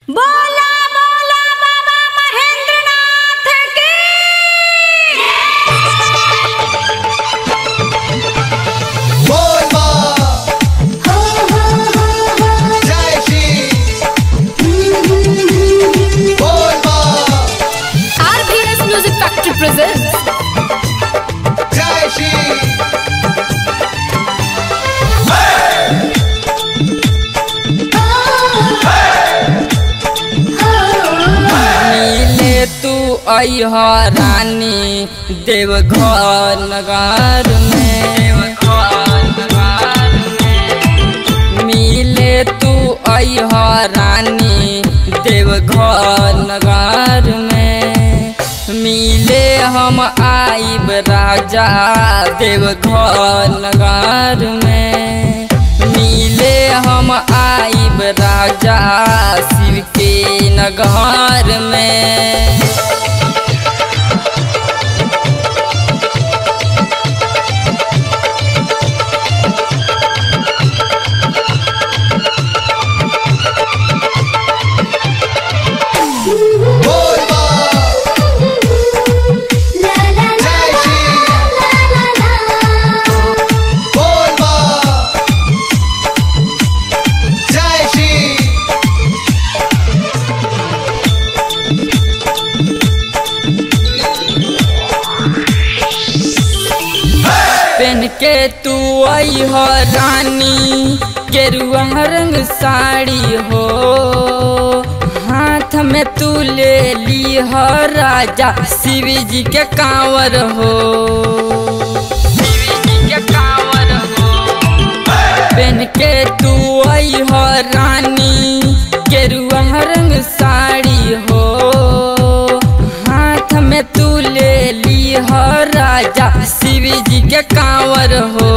बोला बोला बाबा महेंद्रनाथ की बोल माँ जय श्री बोल माँ आरबीएस म्यूजिक फैक्ट्री प्रेजेंट्स जय श्री मिले तू अह रानी देवघर नगर में मिले तू अह रानी देवघर नगर में मिले हम आइब राजा देवघर नगर में मिले हम आइब राजा शिव के नगर में बोल माँ जय श्री बोल माँ जय श्री पेन के तू आई हो रानी गेरुआ रंग साड़ी हो हाथ में तू ले ली हो राजा शिव जी के कांवर हो शिव जी के कांवर हो पेन के तू आई हो रानी गेरुआ रंग साड़ी हो हाथ में तू ले ली हो राजा शिव जी के कांवर हो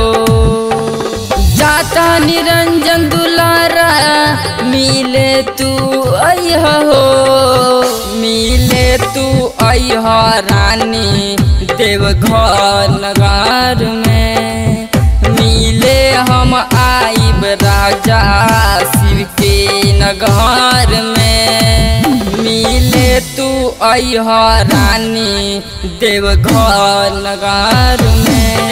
जाता निरंजन दुलारा मिले तू अह हो मिले तू अह रानी देवघर नगर में मिले हम आइब राजा शिव के नगर में मिले तू अह रानी देवघर नगर में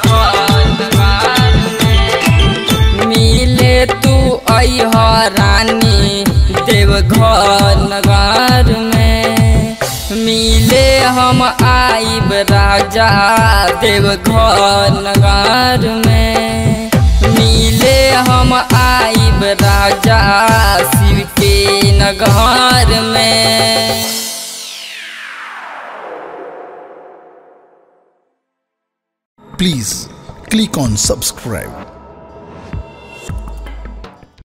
मिले तू अह रानी देवघर नगर में मिले हम आइब राजा देवघर नगर में मिले हम आइब राजा शिव के नगर में Please click on subscribe